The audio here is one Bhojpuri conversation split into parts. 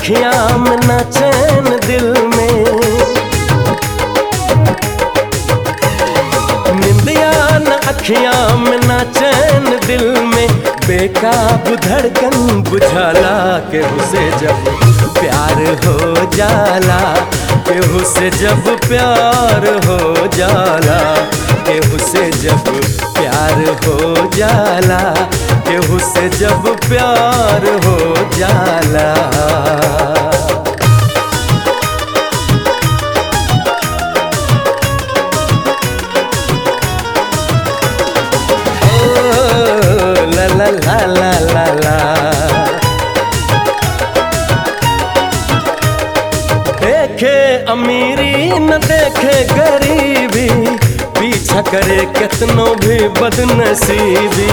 अखियां में ना चैन दिल में निंदिया न अखियां में ना चैन दिल में बेकाबू धड़कन बुझाला केहू से जब प्यार हो जाला केहू से जब प्यार हो जाला केहू से जब प्यार हो जाला केहू से जब प्यार हो जाला Oh, la la la la la la देखे अमीरी न देखे गरीबी पीछा करे कितनो भी बदनसीबी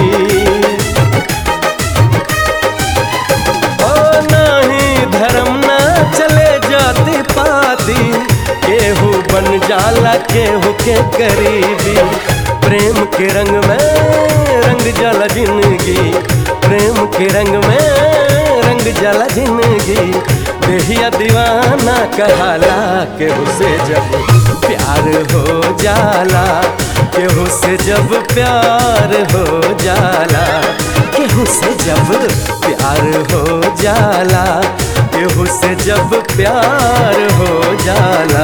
ओ नहीं धर्म ना चले जाती पाती केहू बन जाला केहू के करीबी प्रेम के रंग में रंग जाला जिंदगी प्रेम के रंग में रंग जाला जिंदगी देहिया दीवाना कहाला केहू से जब प्यार हो जाला केहू से जब प्यार हो जाला केहू से जब प्यार हो जाला केहू से जब प्यार हो जाला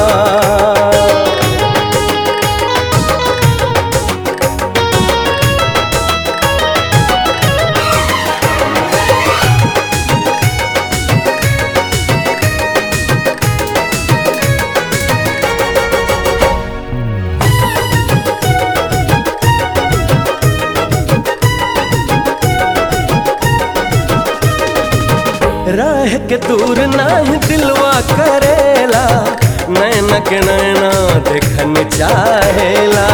रह के दूर नहीं दिलवा करेला नैना के नैना देखन चाहेला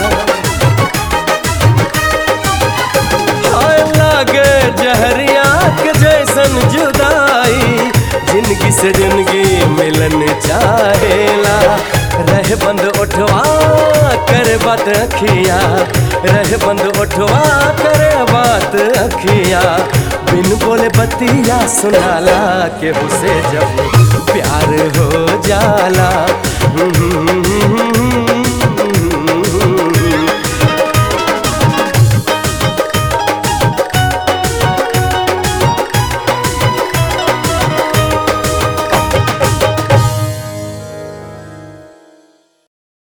हाय लागे जहरिया के जैसन जुदाई जिंदगी से जिंदगी मिलन चाहेला रह बंद उठवा कर बात अखिया रह बंद उठवा कर बात अखिया बिन बोले बतिया सुनाला केहू से जब प्यार हो जाला